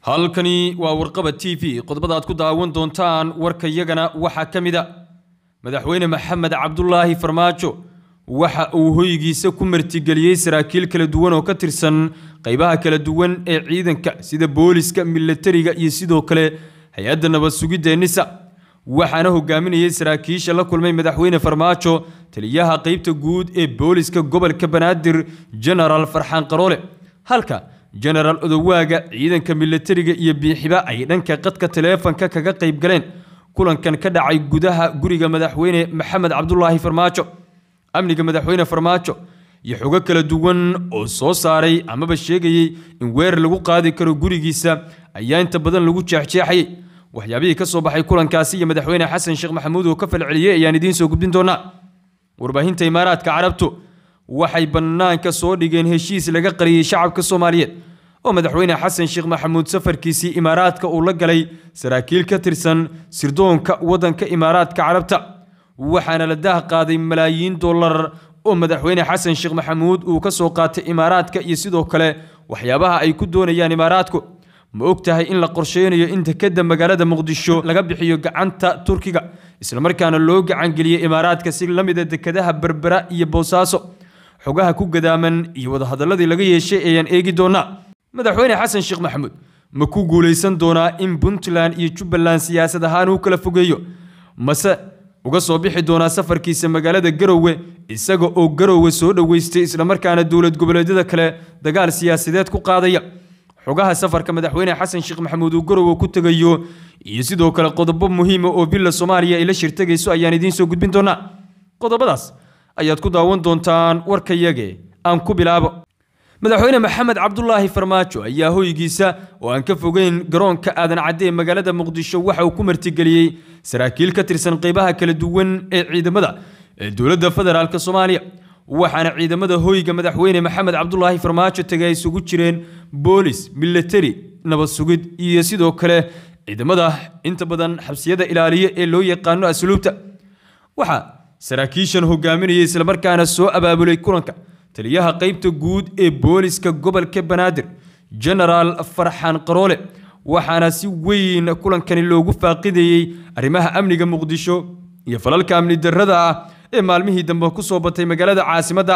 halkani waa warqaba t v qodobada aad ku daawan doontaan warka yagana waxaa ka mid a madaxweyne maxamed cabdulaahi farmaajo waxa uu hoygiisa ku martigeliyey saraakiil kala duwan oo ka tirsan qaybaha kala duwan ee ciidanka sida booliska milatariga iyo sidoo kale hay-adda nabad sugidda ee nisa waxaana hogaaminayay saraakiisha la kulmay madaxweyne farmaajo taliyaha qeybta guud ee booliska gobolka banaadir genaraal farxaan qaroole halka genaraal odowaaga ciidanka milatariga iyo biixiba ay dhanka qadka taleefanka kaga qayb galeen kulankan ka dhacay gudaha guriga madaxweyne maxamed cabdulaahi farmaajo amniga madaxweyne farmaajo iyo xogo kala duwan oo soo saaray amaba sheegayey in weerar lagu qaadi karo gurigiisa ayaa inta badan lagu jeexjeexayay waxyaabihii ka soo baxay kulankaasi iyo madaxweyne xasan sheekh maxamuud oo ka falceliyey ayaan idiin soo gudbin doonaa warbaahinta imaaraadka carabtu waxay bannaanka soo dhigeen heshiis laga qariyey shacabka soomaaliyeed oo madaxweyne xasan sheekh maxamuud safarkiisii imaaraadka uu la galay saraakiil ka tirsan sirdoonka waddanka imaaraadka carabta waxaana la daah qaaday malaayiin dollar oo madaxweyne xasan sheekh maxamuud uu ka soo qaatay imaaraadka iyo sidoo kale waxyaabaha ay ku doonayaan imaaraadku ma og tahay in la qorsheynayo in dekedda magaalada muqdisho laga bixiyo gacanta turkiga islamarkaana loo gacangeliyey imaaraadka si la mida dekedaha berbera iyo boosaaso xogaha ku gadaaman iyo wadahadaladii laga yeeshay ayaan eegi doonaa madaxweyne xasan sheekh maxamuud ma ku guulaysan doonaa in puntland iyo jubbaland siyaasad ahaan uu kala fogeeyo mase uga soo bixi doonaa safarkiisa magaalada garowe isaga oo garowe soo dhoweystay islamarkaana dowlad goboleedyada kale dagaal siyaasadeed ku qaadaya xogaha safarka madaxweyne xasan sheekh maxamuud uu garowe ku tegayo iyo sidoo kale qodobo muhiima oo villa soomaaliya ay la shirtagayso ayaan idiin soo gudbin doonaa qodobadaas ayaad ku daawan doontaan warkayage aan ku bilaabo madaxweyne maxamed cabdulaahi farmaajo ayaa hoygiisa oo aan ka fogeyn garoonka aadan cadde ee magaalada muqdisho waxa uu ku martigeliyey saraakiil ka tirsan qeybaha kala duwan ee ciidamada ee dowladda federaalk soomaaliya waxaana ciidamada hoyga madaxweyne maxamed cabdulaahi farmaajo tegay ay isugu jireen boolis milatari nabad sugid iyo sidoo kale ciidamada inta badan xabsiyada ilaaliya ee loo yaqaano asluubta waxaa saraakiishan hogaaminayay islamarkaana soo abaabulay kulanka taliyaha qeybta guud ee booliska gobolka banaadir genaraal farxaan qaroole waxaana si weyn kulankani loogu faaqidayey arrimaha amniga muqdisho iyo falalka amni darrada ah ee maalmihii dambe ku soo batay magaalada caasimadda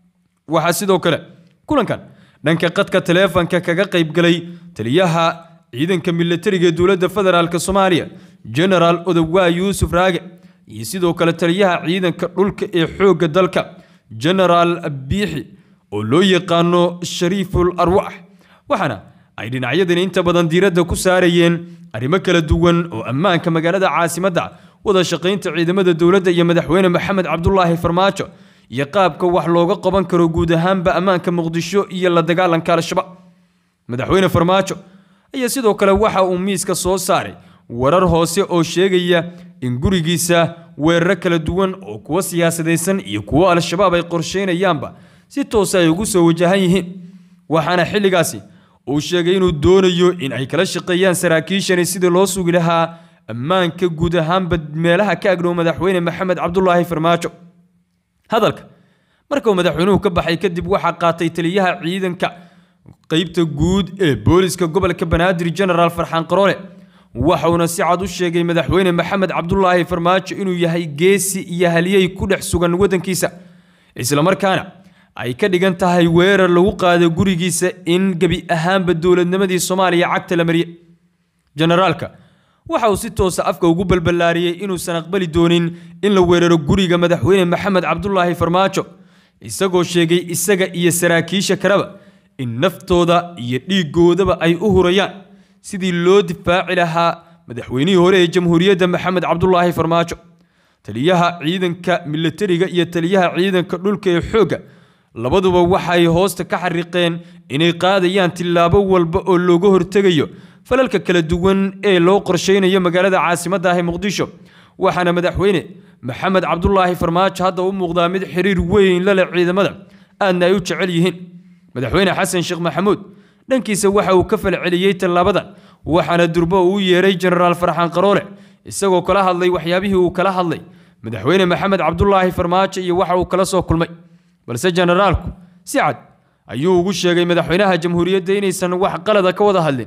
waxaa sidoo kale kulankan dhanka qadka taleefanka kaga qayb galay taliyaha ciidanka milatariga ee dowladda federaalk soomaaliya genaraal odowaa yuusuf raage iyo sidoo kale taliyaha ciidanka dhulka ee xoogga dalka genaraal biixi oo loo yaqaano shariiful arwax waxaana ay dhinacyadani inta badan diiradda ku saarayeen arrimo kala duwan oo ammaanka magaalada caasimadda wada shaqaynta ciidamada dowladda iyo madaxweyne maxamed cabdulaahi farmaajo iyo qaabka wax looga qaban karo guud ahaanba ammaanka muqdisho iyo la dagaalanka al-shabaab madaxweyne farmaajo ayaa sidoo kale waxa uu miiska soo saaray warar hoose oo sheegaya in gurigiisa weeraro kala duwan oo kuwo siyaasadaysan iyo kuwo al-shabaab ay qorsheynayaanba si toosa ay ugu soo wajahan yihiin waxaana xilligaasi uu sheegay inuu doonayo in ay kala shaqeeyaan saraakiishani sidii loo sugi lahaa ammaanka guud ahaanba meelaha ka agdhow madaxweyne maxamed cabdulaahi farmaajo hadalka marka uu madaxweynuhu ka baxay kadib waxaa qaatay taliyaha ciidanka qeybta guud ee booliska gobolka banaadir genaraal farxaan qaroole waxauna si cad u sheegay madaxweyne maxamed cabdulaahi farmaajo inuu yahay geesi iyo haliyey ku dhex sugan waddankiisa islamarkaana ay ka dhigan tahay weerar lagu qaado gurigiisa in gebi ahaanba dowladnimadii soomaaliya cagta la mariye generaalka waxa uu si toosa afka ugu balballaariyey inuusan aqbali doonin in la weeraro guriga madaxweyne maxamed cabdulaahi farmaajo isagoo sheegay isaga iyo saraakiisha kaleba in naftooda iyo dhiigoodaba ay u hurayaan sidii loo difaaci lahaa madaxweynihii hore ee jamhuuriyadda maxamed cabdulaahi farmaajo taliyaha ciidanka milatariga iyo taliyaha ciidanka dhulka ee xoogga labaduba waxay hoosta ka xariiqeen inay qaadayaan tillaabo walba oo looga hortegayo falalka kala duwan ee loo qorsheynayo magaalada caasimadda ah ee muqdisho waxaana madaxweyne maxamed cabdulaahi farmaajo hadda u muuqdaa mid xiriir weyn la leh ciidamada aadna ay u jecel yihiin madaxweyne xasan sheekh maxamuud dhankiisa waxa uu ka falceliyey tallaabadan waxaana durbo uu yeeray genaraal farxaan qaroole isagoo kala hadlay waxyaabihii uu kala hadlay madaxweyne maxamed cabdulaahi farmaajo iyo waxa uu kala soo kulmay balse generaalku si cad ayuu ugu sheegay madaxweynaha jamhuuriyadda inaysan wax qalada ka wada hadlin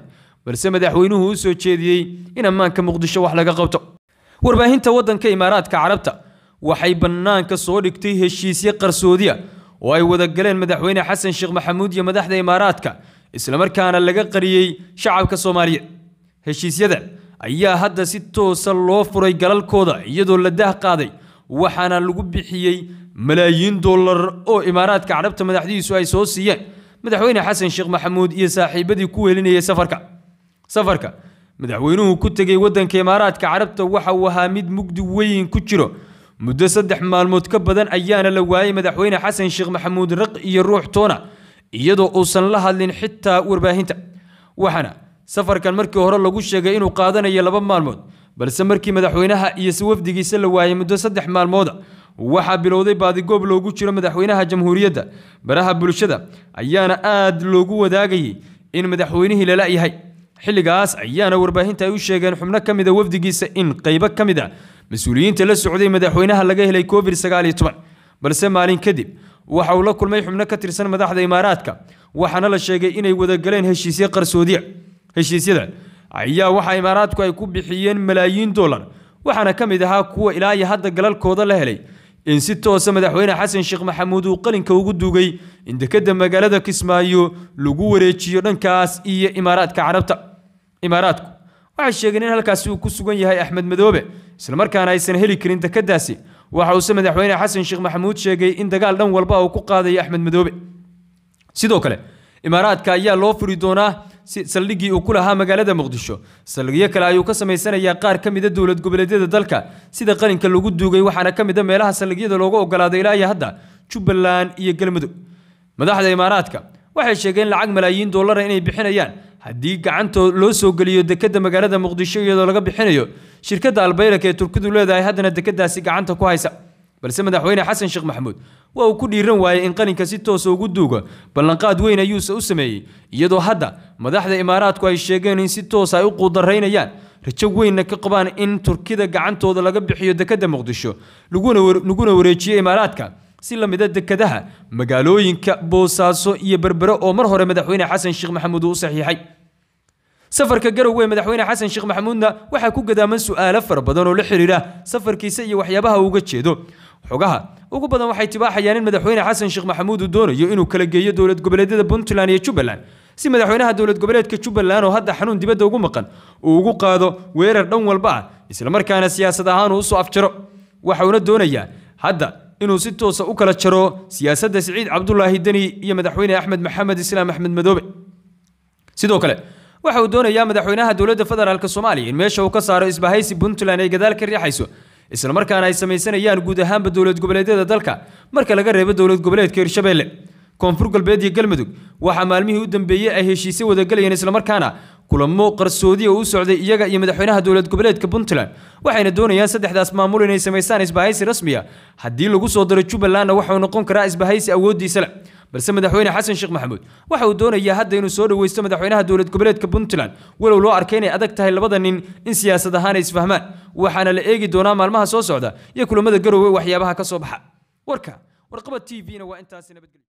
balse madaxweynuhu u soo jeediyey in ammaanka muqdisho wax laga qabto warbaahinta waddanka imaaraadka carabta waxay bannaanka soo dhigtay heshiisyo qarsoodiya oo ay wada galeen madaxweyne xasan sheekh maxamuud iyo madaxda imaaraadka islamarkaana laga qariyey shacabka soomaaliyeed heshiisyada ayaa hadda si toosa loo furay galalkooda iyadoo la dah qaaday waxaana lagu bixiyey malaayiin dollar oo imaaraadka carabta madaxdiisu ay soo siiyeen madaxweyne xasan sheekh maxamuud iyo saaxiibadii ku welinayay safarka safarka madaxweynuhu ku tegey waddanka imaaraadka carabta waxa uu ahaa mid mugdi weyn ku jiro muddo saddex maalmood ka badan ayaana la waayey madaxweyne xasan sheekh maxamuud raq iyo ruux toona iyadoo uusan la hadlin xitaa warbaahinta waxaana safarkan markii hore lagu sheegay inuu qaadanayo laba maalmood balse markii madaxweynaha iyo wafdigiisa la waayey muddo saddex maalmooda waxaa bilowday baadigoob loogu jiro madaxweynaha jamhuuriyadda baraha bulshada ayaana aad loogu wadaagayay in madaxweynihii lala yahay xilligaas ayaana warbaahinta ay u sheegeen xubno ka mida wafdigiisa in qaybo ka mid a mas-uuliyiinta la socday madaxweynaha laga helay covid sagaal iyo toban balse maalin kadib waxa uu la kulmay xubno ka tirsan madaxda imaaraadka waxaana la sheegay inay wadagaleen heshiisyo qarsoodiya heshiisyada ayaa waxa imaaraadku ay ku bixiyeen malaayiin dollar waxaana ka mid ahaa kuwa ilaa iyo hadda galalkooda la helay in si toosa madaxweyne xasan sheekh maxamuud uu qalinka ugu dugay in dekedda magaalada kismaayo lagu wareejiyo dhankaas iyo imaaraadka carabta imaaraadku waxay sheegeen in halkaasi uu ku sugan yahay axmed madoobe islamarkaana aysan heli karin dekeddaasi waxa uuse madaxweyne xasan sheekh maxamuud sheegay in dagaal dhan walba uu ku qaadayo axmed madoobe sidoo kale imaaraadka ayaa loo furi doonaa saldhiggii uu ku lahaa magaalada muqdisho saldhigyo kale ayuu ka samaysanayaa qaar ka mida dowlad goboleedyada dalka sida qalinka lagu duugay waxaana ka mid a meelaha saldhigyada loogu ogolaaday ilaa iyo hadda jubbaland iyo galmudug madaxda imaaraadka waxay sheegeen lacag malaayiin dollara inay bixinayaan haddii gacantoo loo soo geliyo dekedda magaalada muqdisho iyadoo laga bixinayo shirkadda albayraka ee turkidu leedahay haddana dekeddaasi gacanta ku haysa balse madaxweyne xasan sheekh maxamuud waa uu ku dhiiran waayey in qalinka si toosa ugu duugo ballanqaad weyn ayuuse u sameeyey iyadoo hadda madaxda imaaraadku ay sheegeen in si toosa ay u quudaraynayaan rajo weynna ka qabaan in turkida gacantooda laga bixiyo dekedda muqdisho laguna wareejiyo imaaraadka si la mida dekedaha magaalooyinka boosaaso iyo berbere oo mar hore madaxweyne xasan sheekh maxamuud uu u saxiixay safarka garowe madaxweyne xasan sheekh maxamuudna waxaa ku gadaaman su'aalo fara badan oo la xiriira safarkiisa iyo waxyaabaha uga jeedo xogaha ugu badan waxay tibaaxayaan in madaxweyne xasan sheekh maxamuud uu doonayo inuu kala geeyo dowlad goboleedyada puntland iyo jubbaland si madaxweynaha dowlad goboleedka jubbaland oo hadda xanuun dibadda ugu maqan uu ugu qaado weerar dhan walba ah islamarkaana siyaasad ahaan uu usoo afjaro waxauna doonayaa hadda inuu si toosa u kala jaro siyaasadda siciid cabdulaahi deni iyo madaxweyne axmed maxamed islaam axmed madoobe sidoo kale waxa uu doonayaa madaxweynaha dowladda federaalk soomaaliya in meesha uu ka saaro isbahaysi puntland ay gadaal ka riixayso islamarkaana ay samaysanayaan guud ahaanba dowlad goboleedyada dalka marka laga reebo dowlad goboleedka hirshabeelle koonfur galbeed iyo galmudug waxaa maalmihii u dambeeyey ay heshiisyo wadagalayeen islamarkaana kulamo qarsoodiya u socday iyaga iyo madaxweynaha dowlad goboleedka puntland waxayna doonayaan saddexdaas maamul inay samaystaan isbahaysi rasmiya haddii lagu soo daro jubbalandna waxauu noqon karaa isbahaysi awooddiisa leh balse madaxweyne xasan sheekh maxamuud waxa uu doonayaa hadda inuu soo dhaweysto madaxweynaha dowlad goboleedka puntland walow loo arkay inay adag tahay labada nin in siyaasad ahaan ay isfahmaan waxaana la eegi doonaa maalmaha soo socda iyo kulamada garowe waxyaabaha ka soo baxa warka warqaba t v-na waa intaasi nabadgelyo